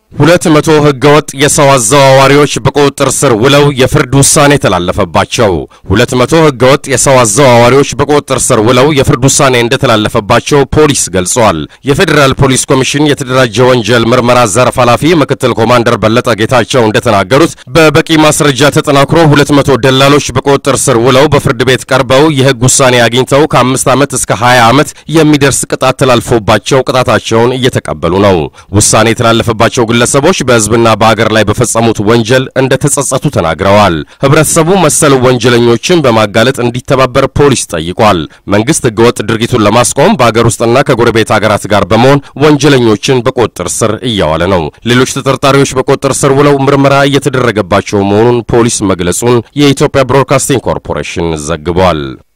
ሁለት መቶ ህገወጥ የሰው አዘዋዋሪዎች በቁጥጥር ስር ውለው የፍርድ ውሳኔ ተላለፈባቸው። ሁለት መቶ ህገወጥ የሰው አዘዋዋሪዎች በቁጥጥር ስር ውለው የፍርድ ውሳኔ እንደተላለፈባቸው ፖሊስ ገልጿል። የፌዴራል ፖሊስ ኮሚሽን የተደራጀ ወንጀል ምርመራ ዘርፍ ኃላፊ ምክትል ኮማንደር በለጠ ጌታቸው እንደተናገሩት በበቂ ማስረጃ ተጠናክሮ ሁለት መቶ ደላሎች በቁጥጥር ስር ውለው በፍርድ ቤት ቀርበው የህግ ውሳኔ አግኝተው ከአምስት ዓመት እስከ 20 ዓመት የሚደርስ ቅጣት ተላልፎባቸው ቅጣታቸውን እየተቀበሉ ነው። ውሳኔ የተላለፈባቸው ግለሰቦች በህዝብና በሀገር ላይ በፈጸሙት ወንጀል እንደተጸጸቱ ተናግረዋል። ህብረተሰቡ መሰል ወንጀለኞችን በማጋለጥ እንዲተባበር ፖሊስ ጠይቋል። መንግስት ህገወጥ ድርጊቱን ለማስቆም በሀገር ውስጥና ከጎረቤት ሀገራት ጋር በመሆን ወንጀለኞችን በቁጥጥር ስር እያዋለ ነው። ሌሎች ተጠርጣሪዎች በቁጥጥር ስር ውለው ምርመራ እየተደረገባቸው መሆኑን ፖሊስ መግለጹን የኢትዮጵያ ብሮድካስቲንግ ኮርፖሬሽን ዘግቧል።